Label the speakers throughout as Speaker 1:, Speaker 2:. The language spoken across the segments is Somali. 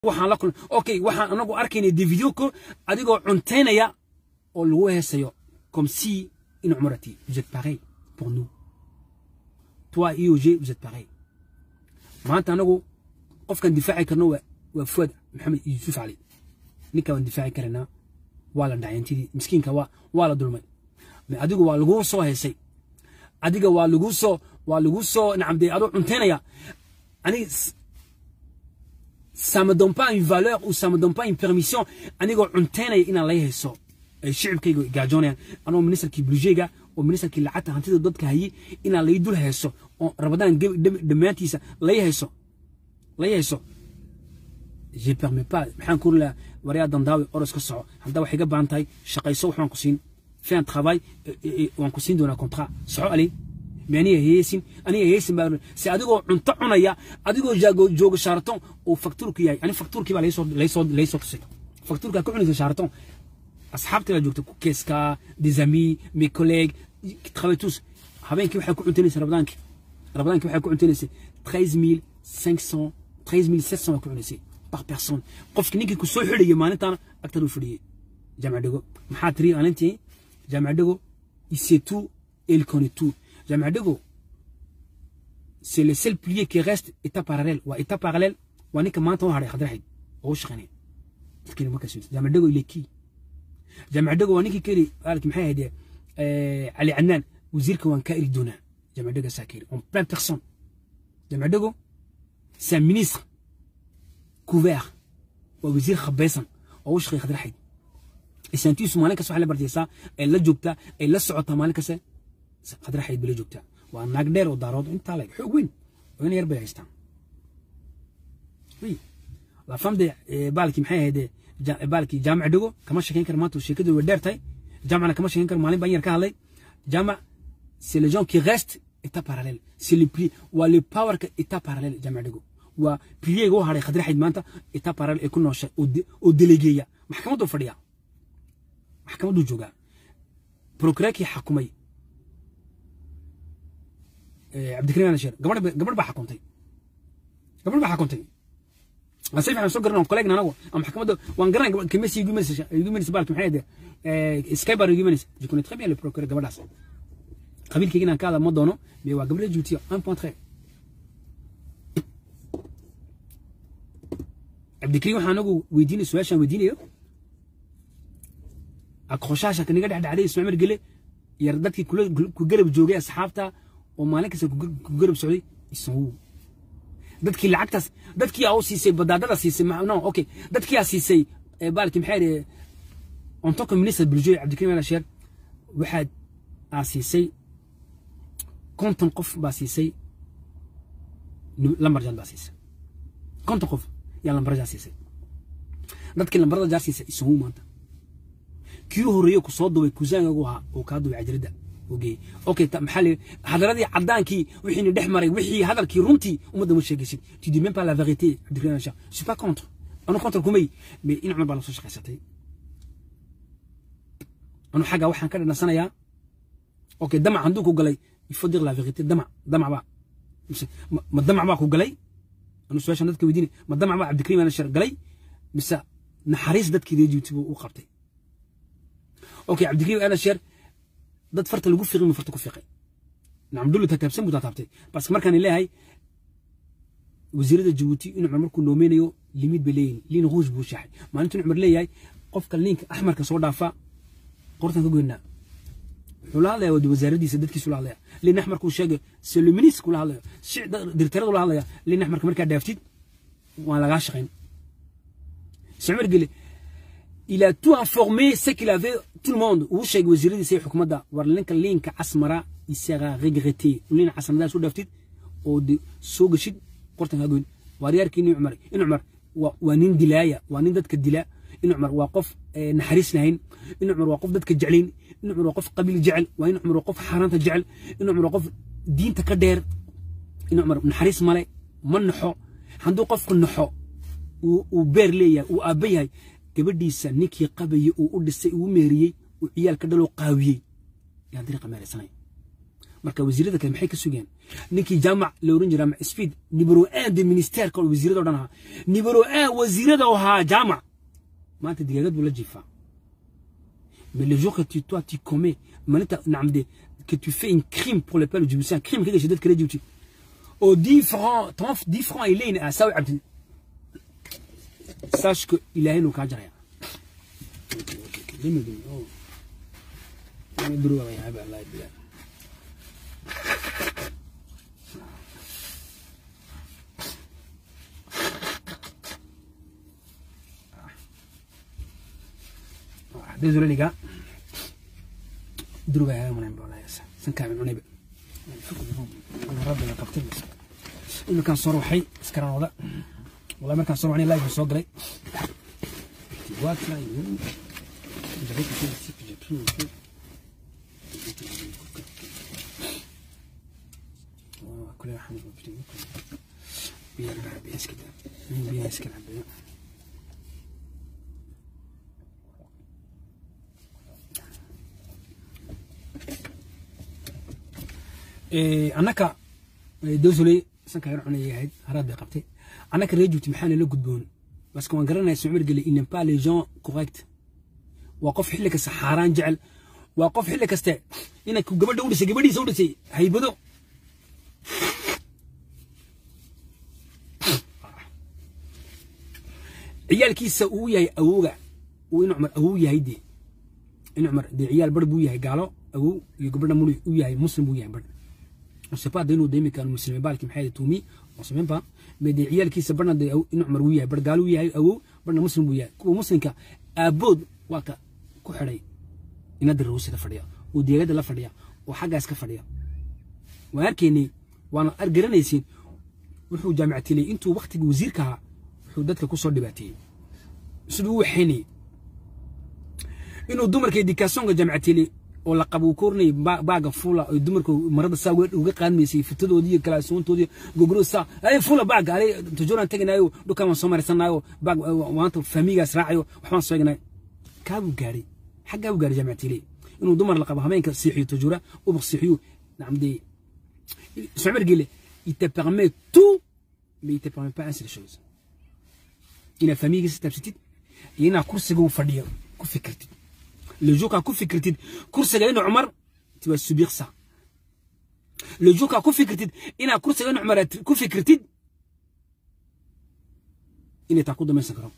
Speaker 1: waxaan la kulmay okay waxaan anagu arkaynay de video ko adigoo cuntaynaya oo lagu heesayo comme si une umrati vous êtes pareil pour nous toi IOG vous êtes pareil maanta anagu qofkan difaaci karno waa waa fuad maxamed yuusuf cali ninka waan difaaci karanaa waa la dhacayantidii miskiinka waa waa la dulmay adigu waa lagu soo heesay adiga waa lagu soo waa lagu soo nacamdee adoo cuntaynaya aniga ça me donne pas une valeur ou ça me donne pas une permission anigoo cuntaynaya inaan lay hayso ay shicibkayga gaajoonayaan anoo ministerkii bulsheyga oo ministerkii lacagta hantida dadka hayay inaan lay dul hayso oo rabadaan dhammaantiisa lay hayso lay hayso je permets pas maxaan ku lahaa waryaa dandaawi oros ka soco haddaa waxay ga baahan tahay shaqayso waxaan ku siin fais un travail waan ku siin doonaa contrat soco ali aniga heesin aniga heesin baa si adigoo cunto cunaya adigoo jaago jooga shaaraton oo faktuurku yahay ani faktuurkii baa laysoo laysoo laysoo tusay faktuurka ka cunaysa shaaraton asxaabtii la joogta keeska des amis mes collègues qui travaillent tous habeenkii waxay ku cuntaynaysa rabadaankii rabadaankii waxay ku cuntaynaysa treize mille cinq cent treize mille sept cent waa ku cunaysay par personne qofki ninkii ku soo xidhayay maalintaana agtaduu fadhiyey jaamac dhego maxaa tiri maalintii jaamac dhego il sait tout et il connaît tout jaamac dhego c'est le seul pilier qui reste état parallèle waa état parallèle waa ninka maanta u hadhay khadraxid oo u shaqaynaya dadkina markaas jaamac dhego il est qui jaamac dhego waa ninkii keli aalki maxay ahayd cali cadnaan wasiirka waan kaa eri doonaa jaamac dhego saa keri en plein personne jaamac dhego c'est un ministre couvert waa wasiir khabaysan oo u shaqeeya khadraxid isaantiisu maalin kasta waxay la bartaysaa ay la joogtaa ay la socotaa maalin kasta khadraxid bay la joogtaa waa naag dheer oo daarood intaa leg xoog weyn oo in yar bay haystaan la femme de baalkii maxay ahayd baalkii jaamac dhego kama sheekayn kara maanta sheekadu way dheer tahay jaamacna kama sheekayn kara maalin baan yar ka hadlay jaamac c'est les gens qui restent état parallèle c'est le pli waa le power ka état parallèle jaamac dhego waa piliyeyga u hadhay khadraxid maanta état parallèle ay ku nooshay oo delegeeya maxkamaddu fadhiya maxkamadduu joogaa prokureerkii xakumay cabdikariim alasheer gabadh gabadh baa xakuntay gabadh baa xakuntay si fiican soo garan kolleegna anagu ama maxkamadda waan garanay kimesi igumanaysa igumanaysa baalki maxay ahayd skybar igumanaysa je connais très bien le procureur gabadhaas qabiilkayga inaan ka hadla ma doono mais waa gabadha juutiya un point très cabdikariim waxaan anagu weydiinay su-aashaan weydiinayo akroshaasha kaniga dhexdhacday ismaaciil gele yar dadkii ku garab joogay asxaabta oo maalin kasta ku garab socday isagu dadkii lacagtaas dadkii aa u siisay badaadada siisay no okay dadkii aa siisay baalki maxay yidhi en tant que ministre bulshooy cabdikariim alasheer waxaad aa siisay konton qof baa siisay lambarjaad baa siisay konton qof yaa lambarjaa siisay dadkii lambarada jaar siisay isagu maanta kii horeeye ku soo dubay kusaangagu ahaa oo kaa dubay cajiradda ogeey okay maxaa leeyahay hadaladii caddaankii wixiina dhex maray wixii hadalkii runtii ummadda ma sheegaysid tu dis même pas la vérité cabdikariim alasheer je suis pas contre anu contre kumay mais in cumar baa la soo shaqaysatay anu xagga waxaan ka dhanansanayaa okay damac hadduu ku galay il faut dire la vérité damac damac baa ma damac baa ku galay anu su-aashan dadka weydiinay ma damac baa cabdikariim alasheer galay mise naxariis dadkii reejiwti buu u qabtay okay cabdikariim alasheer dad farta lagu fiqin mu farta ku fiqay nacamdullu tataabsan buu tataabtay parce que markaan leeyahay wasiirada jabuuti in cumar markuu noomeynayo limid bay leeyihin liin ruush buu shaxay maalintuu cumar leeyahay qofka liinka axmarka soo dhaafa qortan ka goynaa wuxuu la hadlaya wasaaradiisa dadkiisu la hadlaya liin axmarkuu sheegay c'est le ministre kula hadlaya dirtaradu la hadlaya liin axmarka markaa dhaaftid waan lagaa shaqayn cumar gele il a tout informé ce qu'il avait tout le monde uu sheegay wasiiradiisa iyo xukuumadda war linka liinka casmara il sera regretté liin casmaradaa soo dhaaftid oo soo geshid qortan kaa goyn waaryaarkii nin cumar in cumar waa nin dilaaya waa nin dadka dila in cumar waa qof naxariis lahayn in cumar waa qof dadka jeclayn in cumar waa qof qabiil jecel waa in cumar waa qof xaaraanta jecel in cumar waa qof diinta ka dheer in cumar naxariis male ma naxo hadduu qofku naxo uu beer leeyahay uu aabba yahay gabadhiisa ninkii qabayey uu u dhisay uu meeriyey uu ciyaal ka dhaloo qaawiyey yaan dariiqa meeraysanay marka wasiirada kale maxay ka sugeen ninkii jaamac la oran jiraa speed nibro aan de ministerka wasiirada oo dhan ahaa nibro aan wasiirada oo ahaa jaamac maanta digaagad buu la jiifaa mais le jour que tu toi tu commets malinta nacam de que tu fais un crime pour le peuple djiboutien crime ka gashay dadka reer djibouti oo 10 francs 10 francs ay leeyihin aa saawi cabdi sache que ilaahay inuu kaa jaraya Désolé les gars. دروبة يا من بولا يسا سنكا من عنيبة أنا ربي يا قبتل إنه كان صار وحي سكران وضع والله ما كان صار وحي لايف الصوت لي واك لا يقول جريت كده سيك جبسون كل واحد بيرجع بيس كده بيس كده annaka dowsole sanka yar cunay ahayd haraad bay qabtay annaka reer jubti maxaana la gudboon baske waan garanaya sumir geli il n'est pas les gens correct waa qof xilli kasta xaaraan jecel waa qof xilli kaste ina gabadha u dhisay gabadhiisa u dhisay haybado ciyaalkiisa uu yahay awowga uu in cumar awow yahay dee in cumar dee ciyaal bar buu yahay gaalo awow iyo gabadha muli u yahay muslim buu yahay bar on sait pas d'inuu deemi kan muslimi balki maxay tuumi on sait même pas mais des ciyaalkiisa barna de in cumar uu yahay bar gaalo uu yahay awow barna muslim buu yahay kuwa muslimka aabood waa ka ku xidhay inada rawsida fadhiya oo deegada la fadhiya oo xaggaas ka fadhiya waan arkaynay waana argaranaysiin wuxuu jaamicatiilay intuu waktigii wasiirka ahaa wuxuu dadka ku soo dhibaateeyey siduu u waxaynayay inuu dumarka edikaasonka jaamicatiilay oo la qabo kornay baaga fula oo dumarka marada saa uga qaadmaysay fitadoodii iyo kalaasuuntoodii gogoro saa ay fula baaga ale tajooraan teganayo dhukaan waan soo marisanayo baag maanta fahmigaas raacayo waxbaan soo egnay kaabuu gaaray xaggaa buu gaaray jaamicatiilay inuu dumar la qabo habeenka siixiyo tajoora ubaq siixiyo nacamdee Ismaël Guélé, il te permet tout, mais il ne te permet pas une seule chose. Il a famille qui s'est absentée, il y a une course que vous faites, que fait critique. Le jour qu'on fait critique, course que Omar, tu vas subir ça. Le jour qu'on fait critique, il y a une course que Omar, que fait critique, il est à coup de 25 ans.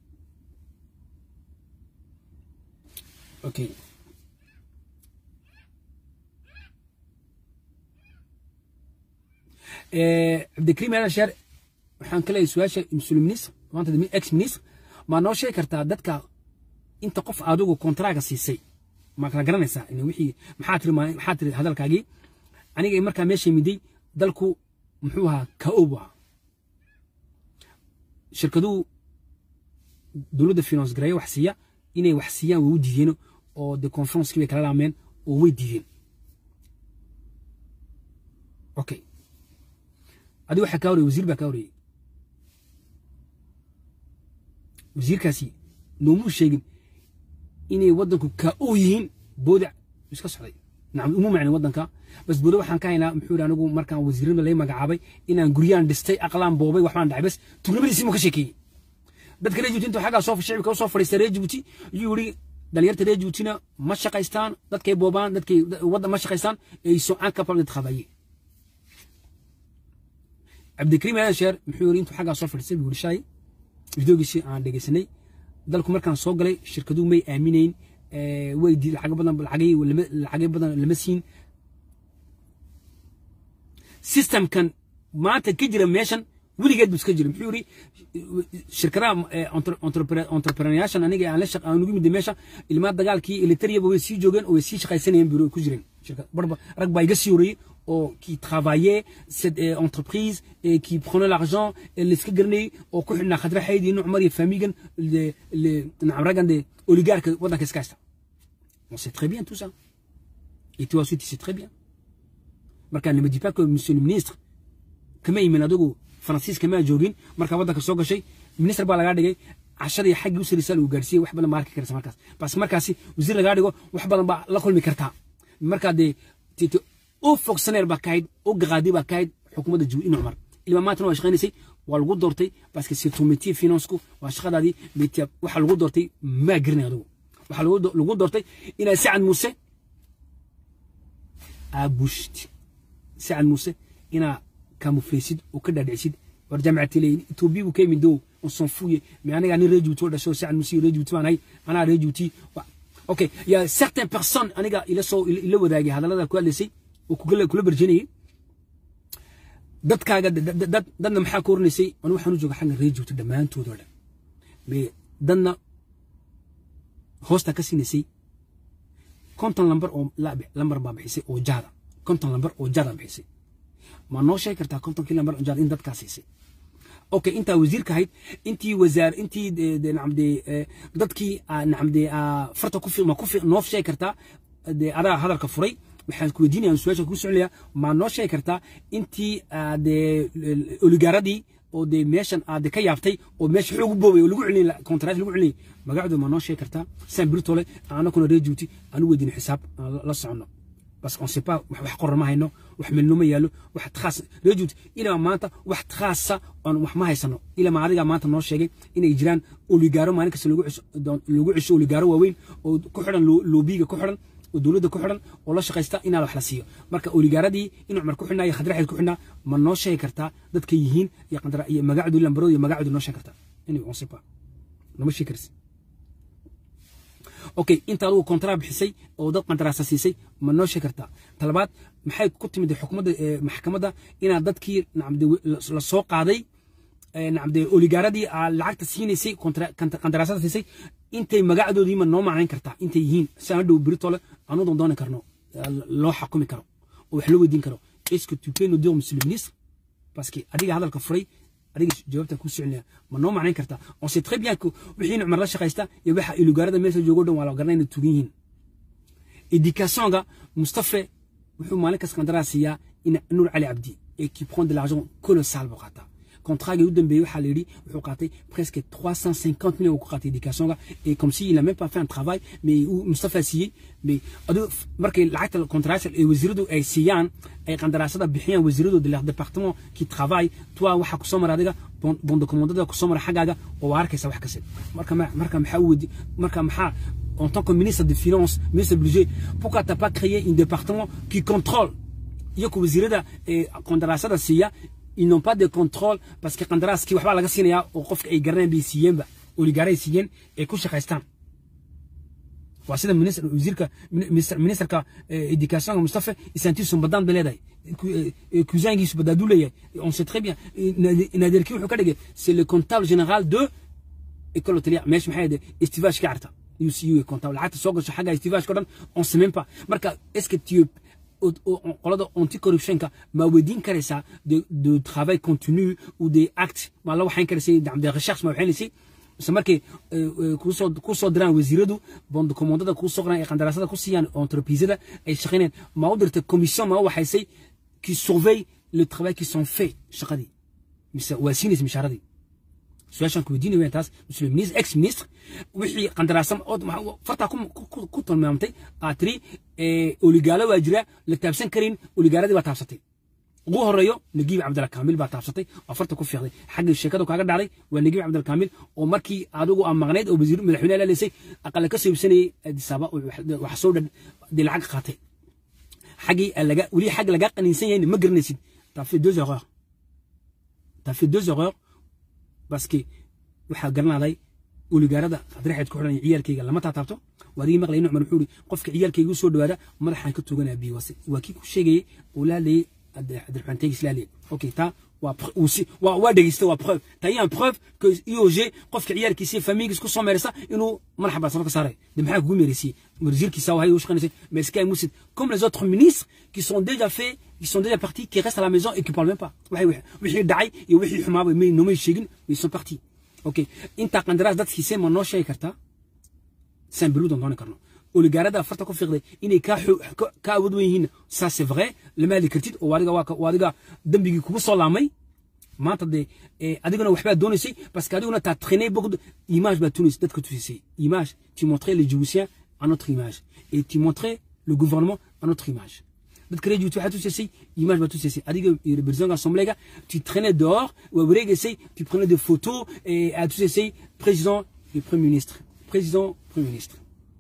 Speaker 1: Ok. cabdikariim aadan sheer waxaan ka leeyahay su-aasha mas-uul ministr maanta ex ministr maa noo sheegi kartaa dadka inta qof adigu kontraaga siisay ma kala garanaysaa wixii maxaa tiri maxaa tiri hadalkaagii aniga markaa meesha miday dalku muxuu ahaa ka-o bu ahaa shirkaduhu dowladda finance gareeya wax siiya inay wax siiyaan way u diideen oo de conferencekii bay kala laameen oo way diideen okay adi waxaa kaa horeyey wasiir baa kaa horeyey wasiirkaasi noomuu sheegin inay waddanku kaa u yihiin boodic iska socday nacam umu macnin waddanka bas boode waxaan ka haynaa muxuu yidhi anigu markaan wasiirnima lay magacaabay inaan guryaan dhistay aqlaan boobay waxbaan dhacay bas tugnimadiisii muu ka sheekeeyey dadka reer jibuuti intuu xaggaa soo shicibka u soo fadhiistay reer jibuuti ayuu yidhi dhalinyarta reer jibuutina ma shaqaystaan dadkay boobaan dadkay waddan ma shaqaystaan ay sont incapable de travailler cabdikariim aadan sheer muxuu yiri intuu xaggaa soo fadhiistay buu yiri shalay videogiisii aan dhegeysanay dalku markaan soo galay shirkaduhu may aaminayn way lacag badan lacagay badan lama siin systemkan maanta ka jira meeshan weligeed buu iska jira muxuu yiri shirkadaha entrepreneuryaashan aniga aan la shaq aan ugu mid meesha ilmaa dagaalkii elitariyaba way sii joogeen oo way sii shaqaysanayeen buu ku jireen barba rag baa iga sii horreeyey ou qui travaillaient cette euh, entreprise et qui prenaient l'argent et les skagernay ou ku xidhnaa khadra xayd iyo cumar iyo famigan le le nacam de oligarque waddanka iska haysta on sait très bien tout ça et toi aussi tu sais très bien marka ne me dis pas que monsieur le ministre kama imin adigu faransiis kama joogin marka waddanka soo gashay minister baa lagaa dhigay cashada iyo xaggii u sarisaa lagu gaarsiiyey wax badan baa arki karaysa markaas bas markaasi wasiir lagaa dhigo wax badan baa la kulmi kartaa markaa dee oo fonctionnaire baa ka ahayd oo gaqaadi baa ka ahayd xukuumadda jabuuti in cumar ilma maantana waa shaqaynaysay waa lagu doortay parce que c'est ton métier financku waa shaqadaadii métier waxa lagu doortay maa garanay adigu waxa lagu doortay inaad sacad muuse aabushid sacad muuse inaa kamuflaysid oo ka dhaadhicisid war jaamacati leeyin etoobiya buu ka yimid dow on s'en fouille mais aniga nin rejuuti oo dhasho sacad muuse rejuuti baan ahay anaa rejuuti ok ya certaines personnes aniga ila soo ila wadaagay hadallada ku hadlaysay oo kula kula barjinayay dadkaaga dad dadna maxaa ku oranaysay anu waxaan u jooga xagga rejuuti dhammaantood oo dhan mais dadna hoosta ka siinaysay konton lambar oo lambar baa bixisay oo jaada konton lambar oo jaada bixisay ma noo sheegi kartaa kontonkii lambar oo jaada in dadkaa siisay okay intaa wasiirka ahayd intii wasaar intii nacamde dadkii nacamde farta ku fiiq ma ku fiiq noo sheegi kartaa de adaa hadalka furay waxaan ku weydiinaya su-aasha ku soconaya ma noo sheegi kartaa intii de oligaaradii oo de meeshan aad ka yaabtay oo meesha xoog u boobay oo lagu celinay contract lagu celinay magacdu ma noo sheegi kartaa san birtole anakuna rejuuti aanu weydiin xisaab la socono parce qu'on sait pas wax qoran ma hayno wax milno ma yaalo wax khaas rejuuti ilaa maanta wax khaasa on wax ma haysano ilaa ma adiga maanta noo sheegay inay jiraan oligaaro maalin kasta lagu lagu cisho oligaaro waaweyn oo ku xidhan loobiga ku xidhan oo dowladda ku xidhan oo la shaqaysta inaa wax la siiyo marka oligaaradii in cumar ku xidhnaa iyo khadraxeed ku xidhnaa ma noo sheegi kartaa dadka yihiin iyo qandara iyo magacdu lambarooda iyo magacdu noo sheegi kartaa inay on sait pas nama sheegi karsi okay inta adigu kontraa bixisay oo dad qandaraasa siisay ma noo sheegi kartaa talabaad maxay ku timid xukuumadda maxkamadda inaad dadkii nacamde la soo qaaday nacamde oligaaradii aa lacagta siinaysay qandaraasada siisay intay magacdoodii ma noo macnayn kartaa intay yihiin si aan dhow biritole aanu doondooni karno loo xakumi karo oo wax loo weydiin karo est-ce que tu peux nous dire monsieur le ministre parce que adiga hadalka furay adiga jawaabta ku soconaya ma noo macnayn kartaa on sait très bien que wixii cumar la shaqaysta iyo waxa ilugaarada meesha joogo dhan waa la garanay inay tugan yihiin éducationga mustafa wuxuu maalin kas qandaraas siiyaa in nuur cali cabdi et qui prend de l'argent colossal buu qaataa contrat u dambeeyey waxaa la yidhi wuxuu qaatay presque 350 millions ku qaatay éducationga et comme si il a même pas fait un travail mais uu mustafa siiyey mais aduu markay lacagta contrat ee wasiiradu ay siiyaan ay qandaraasada bixiyaan wasiiradu de leur département qui travaille toi waxa ku soo mara adiga bon de commandada ku soo mara xagaaga oo waa arkaysa wax kasta marka marka maxaa wadi marka maxaa en tant que ministre des finances ministre du budget pourquoi t'as pas créé un département qui contrôle iyo ku wasiirada ee qandaraasada siiya ils n'ont pas de contrôle parce que qandaraaskii waxbaa laga siinayaa oo qofka ay garanayaan bay siiyeenba oligaaray siiyeen ay ku shaqaystaan waa sida wasiirka ministerka educationka mustafa isantiisu badaan bay leedahay cousingiisu badaaduu leeyahay on sait très bien naderkii wuxuu ka dhigay c'est le comptable général de école hôtelière meesha maxay ahayd estivage ka carta UCU comptable lacagta soo gasho xagga estivage ko dhan on sait même pas marka est-ce que tu qolada anticorruptionka ma weydiin karaysaa de de travail continu ou des actes ma la waxayn karaysay de recherche ma waxaynaysay mise markay kusoo kusoo diraan wasiiradu bond commandada kusoo qoraan ay qandaraasada ku siiyaan entreprisada ay shaqaynayaan ma u dirtay commission ma waxaysay qui surveille le travail qui sont fait shaqadii mise waa siinaysa mishaaradii su-aashaan ku weydiinay weyn taas monsieur le ministre ex ministre wixii qandaraasam fartaa ku tilmaamtay aad tiri oligaalo waa jira la taabsan karin oligaaladii baa taabsatay ugu horeeyo nagiib cabdalla kaamil baa taabsatay oo farta ku fiiqday xagga sheekadu kaaga dhacday waa nagiib cabdalla kaamil oo markii adigu aa maqnayd oo wasiir madaxweyne laleysay aqala ka soo iibsanayay adisaaba wax soo dhan dee lacag qaatay xaggii laga weli xag laga qaniinsan yahay ma garanaysid t'as fait deux erreurs t'as fait deux erreurs parce que waxaa garanaaday oligaarada qadraxeed ku xidhan ciyaalkayga lama taataabto waadigii maqlay in cumar wuxuu ihi qofka ciyaalkayga u soo dhawaada madaxaan ka tooganaa biiwase waa kii ku sheegayay oo la hadlayay cabdiraxmaan teegis la hadlayay okay taa waa waa dhegeysta waa preuve taa iyaan preuve que iog qofka ciyaalkiisa famiygiis ku soo meeraysa inuu madaxa baasano ka saaray de maxaa kugu meeraysiyey wasiirkiisa wahay u shaqaynaysa mais sky musid comme les autres ministres qui sont déjà faits qui sont déjà partis qui restent à la maison et qui parlent même pas waxay wixii dhacay iyo wixii xumaaba may noomay sheegin mais ils sont partis okay inta qandaraas dadkiisay ma noo sheegi kartaa san beluudan dooni karno oligaarada farta ku fiiqday inay ka ka awood weyn yihiin ça c'est vrai lama heli kartid oo adiga waa adiga dambigii kugu soo laamay maanta dee adiguna waxbaa doonaysay parce que adiguna t'as traîné beaucoup de image baa tunaysay dadka tusisay image tu montrais les Djiboutiens à notre image et tu montrais le gouvernement à notre image dadka reer Djibouti waxaa tusaysay image baa tusaysay adiga iyo président assemblée tu traînais dehors waa wareegaysay tu prenais des photos et aad tusaysay président et premier ministre président premier ministre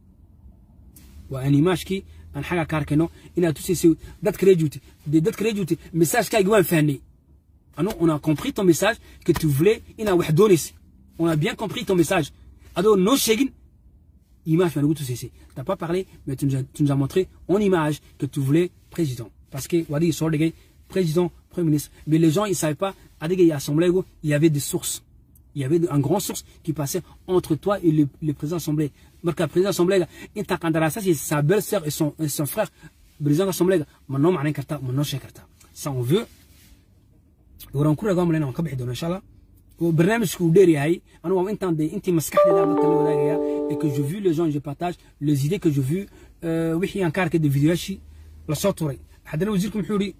Speaker 1: waa an imagekii aan xagaa ka arkayno inaad tusaysay dadka reer Djibouti dee dadka reer Djibouti messagekaaga waan fahnay anu on a compris ton message que tu voulais inaad wax doonaysay on a bien compris ton message adoo noo sheegin image baa nagu tusaysay t'as pas parlé mais tu nous, as, tu nous as montré en image que tu voulais président parce que waa adigii soo dhigay président premier ministre mais les gens ils savaient pas adiga iyo assemblée il y avait des sources il y avait un grand source qui passait entre toi et le, le président assemblée marka président assemblée inta qandaraasasi sa belle sœur et son, et son frère président assemblée ma noo macnayn kartaa ma noo sheegi kartaa ça on veut waraan ku ragaa malayna waan ka bixi doona insha allah oo barnaamijku uu dheer yahay anigu waa intaan dee intii maskaxdayda dadka la wadaagaya et que je vu les gens je partage les idées que je vu wixii aan ka arkay de videoyaashii lasoo turay haddana wasiirku muxuu yidhi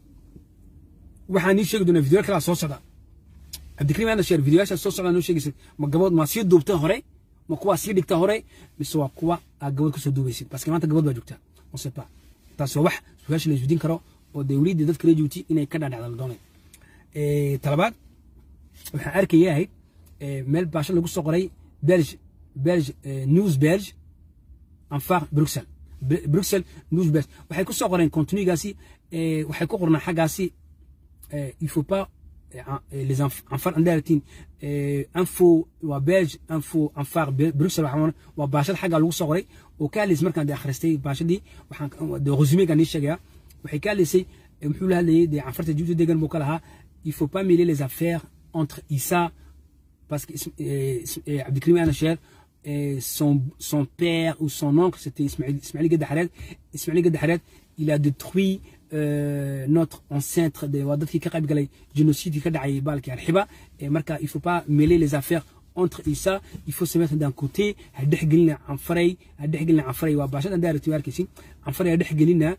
Speaker 1: waxaan ii sheegi doonaa videoyaal kalaa soo socda cabdikariim aana sheer videoyaashaa soo socdaa noo sheegaysa ma gabood maa sii duubta hore ma kuwaa sii dhigta hore mise waa kuwa aa gabood kasoo duubaysid parce que maanta gabood baa joogtaa on sait pas taas waa wax su-aasha la isweydiin karo oo dee weliidii dadka reer Djibouti inay ka dhadhacda la doonay talabaad waxaan arkaya ahayd meel baasho lagu soo qoray belge belge news belge anfar bruxelles bruxelles news belge waxay ku soo qoreen contenu-gaasi waxay ku qornaa xaggaasi il faut pas les anfar andaratin info waa belge info anfar bruxelles waxaan waa baashada xaggaa lagu soo qoray oo ka hadlaysay markaan de akhristay baashadii waxaan de resumegaan nii sheegaya waxay ka hadlaysay muxuu la hadlayay dee anfarta Djibouti degan buu ka lahaa il faut pas mêler les affaires entre Issa, parce que euh, Abdelkrim Anacher, son, son père ou son oncle, c'était Ismail, Ismail Gadahared. Ismail Gadahared, il a détruit euh, notre ancêtre de Wadat qui Karab Galay, génocide qui a Balki Al-Hiba. Et Marca, il ne faut pas mêler les affaires entre Issa, il faut se mettre d'un côté, Hadihgilna Anfarey, Hadihgilna Anfarey, Wabachat, Andar Tuarkissi, Anfarey Hadihgilna,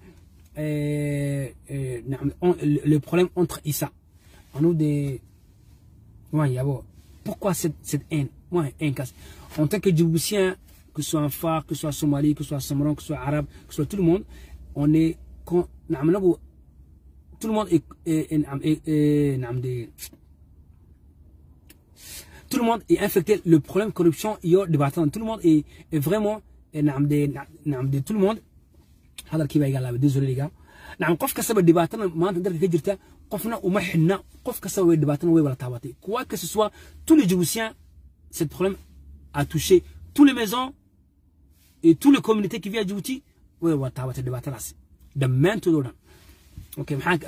Speaker 1: le problème entre Issa. On a des. Ouais, y a bon. Pourquoi cette, cette haine Moi, haine casse. En tant que Djiboutien, que ce soit un phare, que ce soit Somali, que ce soit Samaran, que ce soit arabe, que ce soit tout le monde, on est. Quand, tout le monde est. est, est, est tout le monde est infecté. Le problème corruption, il y a des bâtons. Tout le monde est, est vraiment. Tout le monde. Désolé les gars. نعم قف كسب دباتنا ما أنت درك كجرتا قفنا وما حنا قف كسب دباتنا وي ولا تاباتي quoi que ce soit tous les Djiboutiens ce problème a touché tous les maisons et toutes les communautés qui vivent à Djibouti وي ولا تاباتي دباتنا دمنتو دولا Ok,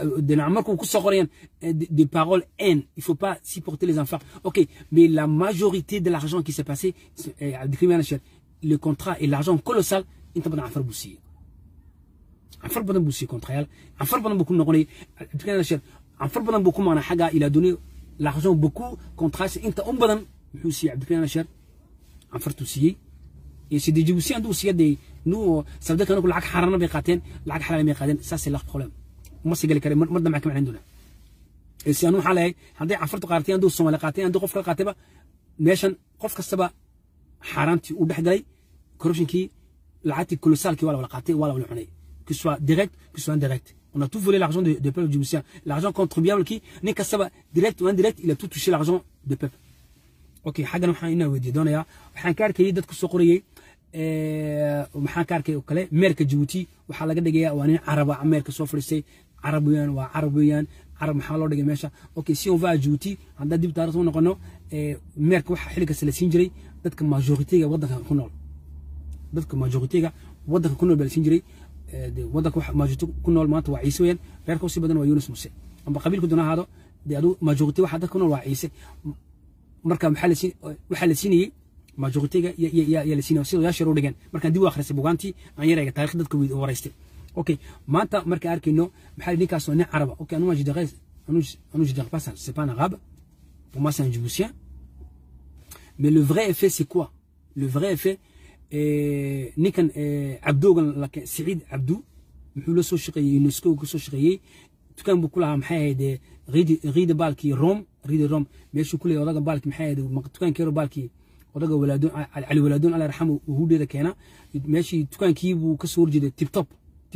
Speaker 1: des paroles haine. Il ne faut pas supporter les enfants. Ok, mais la majorité de l'argent qui s'est passé, le contrat et l'argent colossal, il ne pas faire bousiller. anfar badan buu siiyey kontrayaal anfar badan buu ku noqonay anfar badan buu ku maana xagga il a donné l'argent beaucoup contrats inta un badan muxuu siiyey cabdikariin ashar anfartuu siiyey et c'est des djiboutiens hadduu siiya dee nous sabda kanaku lacag xaarana bay qaateen lacag xalaal bay qaateen ça c'est leur problème ma sii gali kare mar dambe ka macnayn doona et si anu waxaa leeyahay hadday anfartu qaateen hadduu soomaali qaateen hadduu qof kala qaatayba meeshan qof kastaba xaaraantii uu dhex galay corruptionkii lacagtii kolosaalkii waa la wala qaatay waa la wala cunay que ce soit direct, que ce soit indirect. On a tout volé l'argent du de peuple djiboutien. L'argent contribuable qui n'est qu'à ça, direct ou indirect, il a tout touché l'argent du peuple. Ok, حاجة نحن هنا ودي دونيا وحن كارك يدك سوقرية وحن كارك وكله ميرك جيبوتي وحلا قد جاء وأنا عرب أمريكا سوفرسي عربيان وعربيان عرب محلو دقي ماشا اوكي سي اون فا جيبوتي عندها ديب تعرفوا نقولنا ميرك وح حلقة سلسين جري dadka majoritiga wadanka ku nool dadka majoritiga wadanka ku nool baa la siin jiray wadanka waxa maajirto ku nool maanta waa ciise weeyaan reerka usii badan waa yunus muse amba qabiilku doona ahaado dee adu majority waxa dadka ku nool waa ciise marka maxaa la siin waxaa la siinayey majoritiga yaa la siinaya sida yaashar u dhigeen markaan dib u akhrisay bugaantii aan yarayga taarikh dadka waraystay okay maanta markaan arkayno maxaa la ninkaas waa nin caraba okay anu je dirais anu anu je dirais pas ça c'est pas un arabe pour moi c'est un djiboutien mais le vrai effet c'est quoi le vrai effet ninkan cabdoogan siciid cabdu muxuu la soo shaqeeyey unesco ka soo shaqeeyey dukaan buu ku lahaa maxay ahayd riida baalkii rom riida rom meeshuu ku leeyahay odaga baalkii maxay ahayd dukaankii yaro baalkii odaga walaadoon cali walaadoon alla raxam hudheeda keena meeshii dukaankii buu ka soo horjeeday tibtop tibtop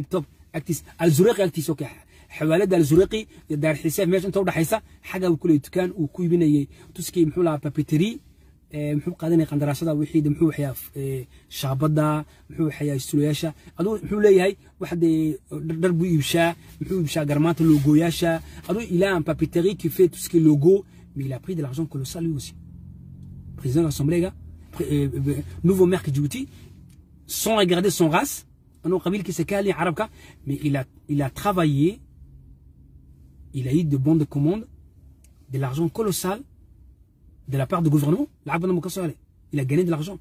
Speaker 1: agtiis alzuraqi agtiis okay xawaalada alzuraqi iyo daar xisaab meesha inta u dhaxaysa xaga uu kulay dukaan uu ku ibinayay tuskii muxuu lahaa papeterie muxuu qaadanaya qandaraasada wixii muxuu waxyaa shaabada muxuu waxyaa sulayaasha aduu muxuu leeyahay wax dee dhar buu iibshaa muxuu iibshaa garmaanta logooyaasha aduu il a un papeterie qui fait tout ce qui est logo mais il a pris de l'argent colossal lui aussi président de l'assemblée gars nouveau maire de Djibouti sans regarder son race أنه قبيل كيسكالي عربك mais il a il a travaillé il a eu de bons de commande de l'argent colossal de la part du gouvernement il a gagné de l'argent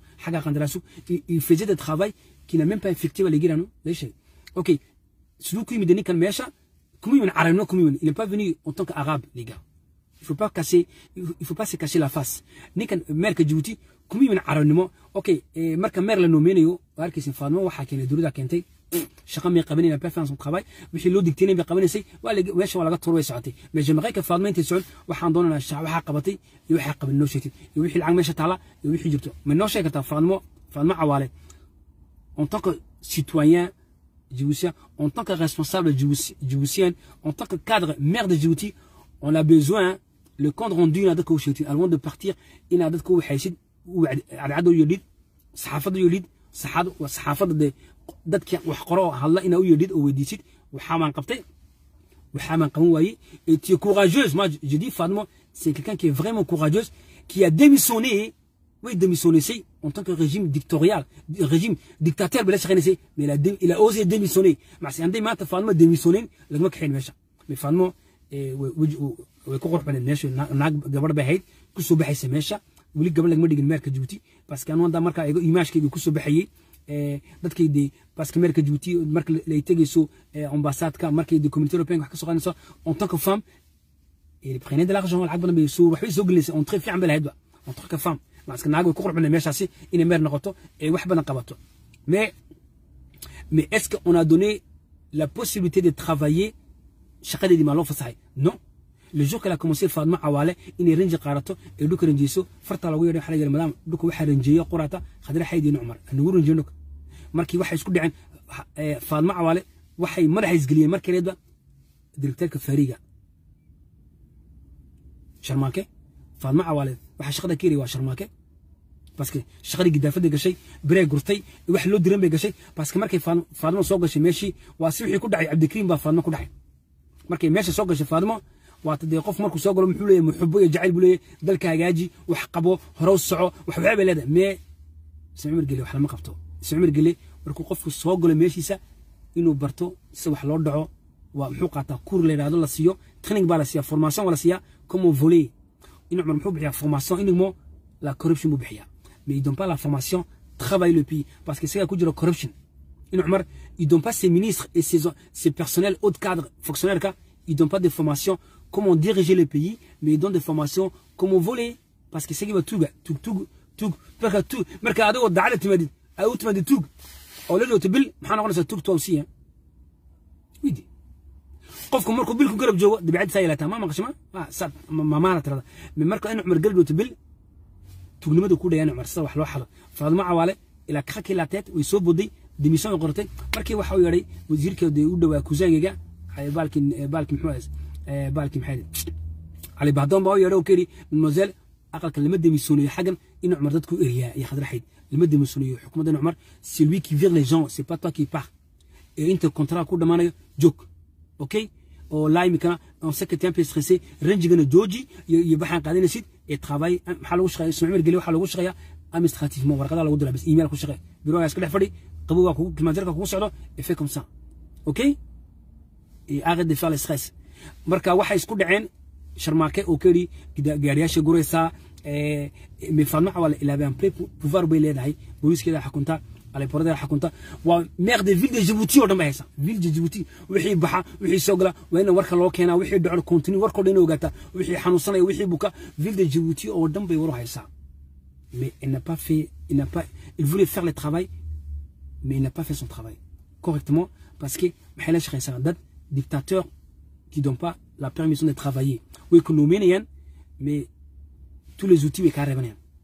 Speaker 1: il, il faisait des travail qu'il n'a même pas effectué à l'église ok celui qui me donnait comme mécha il n'est pas venu en tant qu'arabe les gars il faut pas casser il faut pas se cacher la face ni kan maire Djibouti kuma yimin carabnimo okay marka maire la nominayo arkaysin faadmo waxa keenay dowladda keentay shaqa may qabanayna performance travail wixii loo digteenay bay qabanaysay waa la meesha waa laga turway socotay mais jamaqay ka faadmo intay socon waxaan doonaynaa shaqa waxa qabatay iyo waxa qaban noo sheegtay iyo wixii lacag meesha taala iyo wixii jirto ma noo sheegtaa faadmo faadmo cawaale en tant que citoyen djiboutien en tant que responsable djiboutien en tant que cadre maire de Djibouti on a besoin le compte rendu inaad dadka u sheegtid avant de partir inaad dadka u waxaysid cadcada u yeedhid saxaafadda u yeedhid saxaafadda dee dadka wax qoro hadla inaa u yeedhid oo weydiisid waxaabaan qabtay waxaabaan qaban waayey et tu es courageuse moi je dis Fadmo c'est quelqu'un qui est vraiment courageuse qui a démissionné oui démissionné en tant que régime dictatorial régime dictateur bala shaqeynaysay mais il a, il a osé démissionner macsi hadday maanta Fadmo démissionnayn laguma kaxayn meesha mais Fadmo way ku qurux baneed meesha naag gabadh bay ahayd kusoo baxaysa meesha weli gabadh lagama dhigin meerka Djibouti parce que anu hadda markaa igo imaashkayga kusoo baxayay dadkaydii parce que meerka Djibouti marka lay tegayso ambassadka markay de communauté européenne wax ka soo qaadayso en tant que femme il prenait de l'argent lacag badan bay soo waxbay soo gelisay on très fiican bay lahayd ba en tant que femme parce que naag way ku qurux baneed meeshaasi inay meer noqoto ee wax badan qabato mais mais est-ce qu'on a donné la possibilité de travailler shaqadeedii maa loo fasaxay non le jour qu'elle a commencé Fadma Awale inay range qaarato ee dhulka ranjeyso farta lagu yeedhay waxa la yiraahdaa madam dhulka waxa ranjeeyo qorata khadra xaydin Umar anagu ranjeeno markii waxay isku dhaceen Fadma Awale waxay madaxa isgeliyeen markaleedba directeurka Fariga Sharmaake Fadma Awale waxa shaqada ka waa Sharmaake parce que shaqadii gidaafada gashay birey gurtay wax loo diran bay gashay parce que markay Fadma soo gashay meeshii waa si wixii ku dhacay Cabdikariim baa Fadma ku dhacay markay meesha soo gashay Fadma waata dee qof markuu soo galo muxuu leeyahay muxubo iyo jacayl buu leeyahay dalka hagaaji wax qabo hore u soco wax waxba bay leedahay mee ismacmar gele wax lama qabto ismacmar gele markuu qofku soo galo meeshiisa inuu barto si wax loo dhaco waa muxuu qaataa kuur la yidhaahdo la siiyo training baa la siiya formation waa la siiyaa comme voler in cumar muxuu bixiyaa formation inigmo la corruption buu bixiyaa mais ils donnent pas la formation travaille le pays parce que c'est ku jira corruption in cumar ils donnent pas ses ministres et ses, ses personnels haut cadre fonctionnaires ka ils donnent pas de formation comment diriger le pays, mais ils donnent des formations comment voler. Parce que c'est qui va tout, tout, tout, tout, parce que tout, mais quand on a tu m'as dit, à où tu m'as dit tout, au lieu de te bil, on a tout toi aussi, hein. Oui, dit. qofku markuu bilku garab joogo dabeecad saa yeelataa ma maqashima mamaana tirada me marka in cumar garab bil tugnimada ku dhayaan cumar sida wax loo xado faadmo cawaale ilaa kakii laateed way soo boday demission ay qortay markii waxa uu yeedhay wasiirkeeda u dhawaa kusaangayga baalkin baalkin muxuu ahays baalkii maxay cali bahdoon baa u yeedhay oo ka yidhi mademoiselle aqalka lama demisoonayo xaggan in cumar dadku eriyaa iyo khadraxayd lama demisoonayo xukuumadda in cumar c'est lui qui vire les gens c'est pas toi qui part et inta contrat ku dhammaanayo joog okay oo laa imikana on sait que tu es un peu stressé rangigana jooji iyo baxaan qaadanaysid et travail maxaa lagu shaqeeya ismaciil mar geli waxaa lagu shaqeeyaa administrativement warqadaha lagu diraa bis email ku shaqee birogaa iska dhex fadhi qabowgaa kugu klimaanjarka kugu socdo et fait comme ça okay et arrête de faire le stress marka waxay isku dhaceen sharmaake oo ka yidhi gaariyaasha guraysaa mifaadno cawal ilaabay un peu pouvoir bay leedahay booliiskeeda xakunta aleporadeeda xakunta waa maire de ville de Djibouti oo dhan bay haysaa ville de Djibouti wixii baxa wixii soo gala waa in warka loo keenaa wixii dhaco continue warkoo dhan ogaataa wixii xanuunsanaya wixii buka ville de Djibouti oo dhan bay war haysaa mais il n'a pas fait il n'a pas il voulait faire le travail mais il n'a pas fait son travail correctement parce que maxay la shaqaysaa dad dictateur qui donnent pas la permission de travailler way ku nominayan mais tous les outils way kaa reebanayaan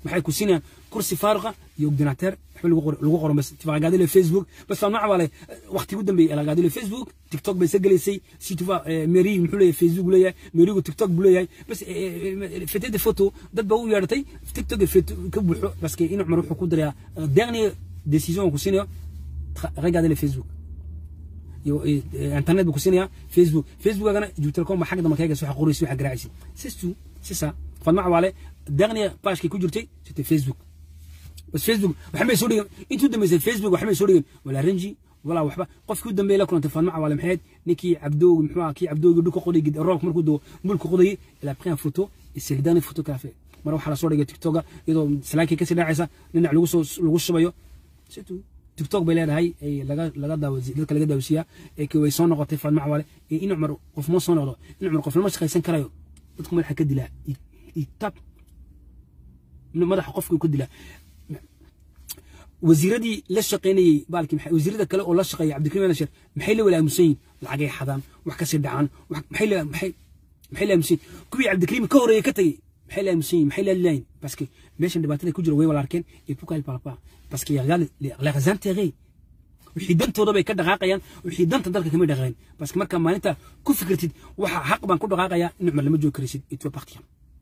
Speaker 1: maxay ku siinayaan kursi faaruqa iyo ordinateur waxba lagu qoro lagu qoro bas tu vas regarder le Facebook bas faan macaa le waqti ugu dambeeyay elle a regardé le Facebook TikTok bay sagalaysay si tu vas mairie muxuu leeyahay Facebook leeyahay mairigu TikTok buu leeyahay bas faites des photos dad baa u yeedhatay TikTok ka buuxo parce que in Umar wuxuu ku darayaa dernier décision ku siinayo regarder le Facebook iyo internet buu ku siinayaa Facebook Facebookagana Jutelcom ba xagga dambe kaga soo qoraysi waxa garaacaysi c'est tout c'est ça faan macaa wale dernier page ki ku jirtay c'était Facebook بس فيسبوك وحمي سوري انتو دمي زي فيسبوك وحمي سوري ولا رنجي ولا وحبا قف كو دمي لكم انت فان مع ولا محيد نيكي عبدو محوا كي عبدو يدو قودي قد روك مركو دو ملك قودي الى بري فوتو سي داني فوتو كافي مره waxa la soo dhigay tiktok iyadoo salaakii kasii dhacaysa dhinac lagu soo lagu shubayo situ tiktok bay leedahay ay laga laga daawasi dadka laga daawasiya ee kii way soo noqotay faan mac wale ee in umar qof ma soo noqdo in umar qof lama shaqaysan karayo dadku madaxa ka dilaa itab madaxa qofku ku dilaa wasiiradii la shaqaynayay baalkii maxay wasiirada kale oo la shaqeeyay cabdikariim alashir maxay la walaamusan yihiin lacagay xadaan wax kasii dhacaan maxay la maxay maxay la aamusan kuwii cabdikariim ka horeeyay ka tagay maxay la aamusan yihiin maxay la laayin parce que meeshan dhibaatada ku jira way wala arkeen et pourquoi il parle pas parce que regarde les intérêts wixii dantooda bay ka dhaqaaqayaan wixii danta dalka kama dhaqaaqeen parce que marka maalinta ku fikirtid waxa xaq baan ku dhaqaaqaya in cumar lama joogi karaysid et tu vas partir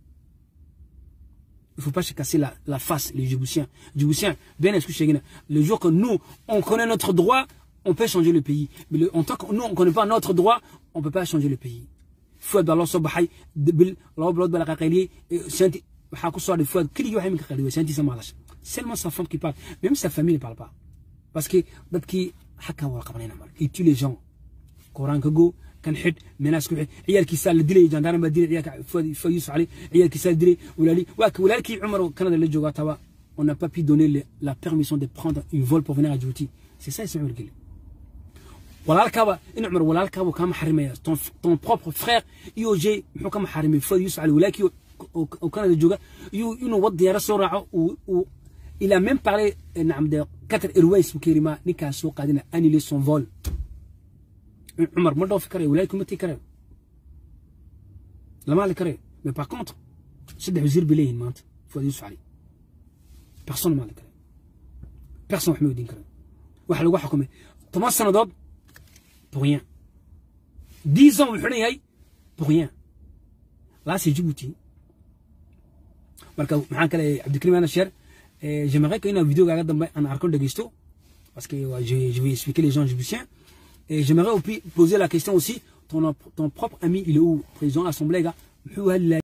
Speaker 1: Il ne faut pas se casser la, la face, les Djiboutiens. Djiboutiens, bien est-ce que le jour que nous, on connaît notre droit, on peut changer le pays. Mais le, en tant que nous, on ne connaît pas notre droit, on ne peut pas changer le pays. Fouad Allah Sobahay, Debil, Allah Balakakali, Senti, Hakoussoir de Fouad, qui dit que Senti Samalash. Seulement sa femme qui parle. Même sa famille ne parle pas. Parce que, qui, il tue les gens. Coran Kago, كان حد مناس كحد عيال كيسال الدلي جاندانا ما دلي عيال فيوس علي عيال كيسال الدلي ولالي واك ولالكي عمر كان اللي جوغا توا on n'a pas pu donner la permission de prendre une vol pour venir à Djibouti c'est ça c'est le walaalkaaba in cumar walaalkaaba kama xarimaya ton ton propre frère IOG muxuu kama xarimay Fayus Ali walaakii oo Canada jooga inuu wad diyaara soo raaco uu il a même parlé نعم de Qatar Airways bukirima ninkaas soo qaadina annuler son vol عمر ما dhoofi karayo walaalkii ma tii karayo lama hadli karayo mais par contre saddex wasiir bay leeyihin maanta fuad yuusuf cali personne ma hadli karayo personne wax ma weydiin karayo waxa lagu xukumay toban sannadood pour rien dix ans buu xidhan yahay pour rien là c'est Djibouti marka maxaan kale cabdikariim ana sheer j'aimerais que inaan videogaaga dambe aan arko dhegeysto parce que je vais expliquer les gens djiboutiens Et j'aimerais poser la question aussi, ton, ton propre ami, il est où Président de l'Assemblée, gars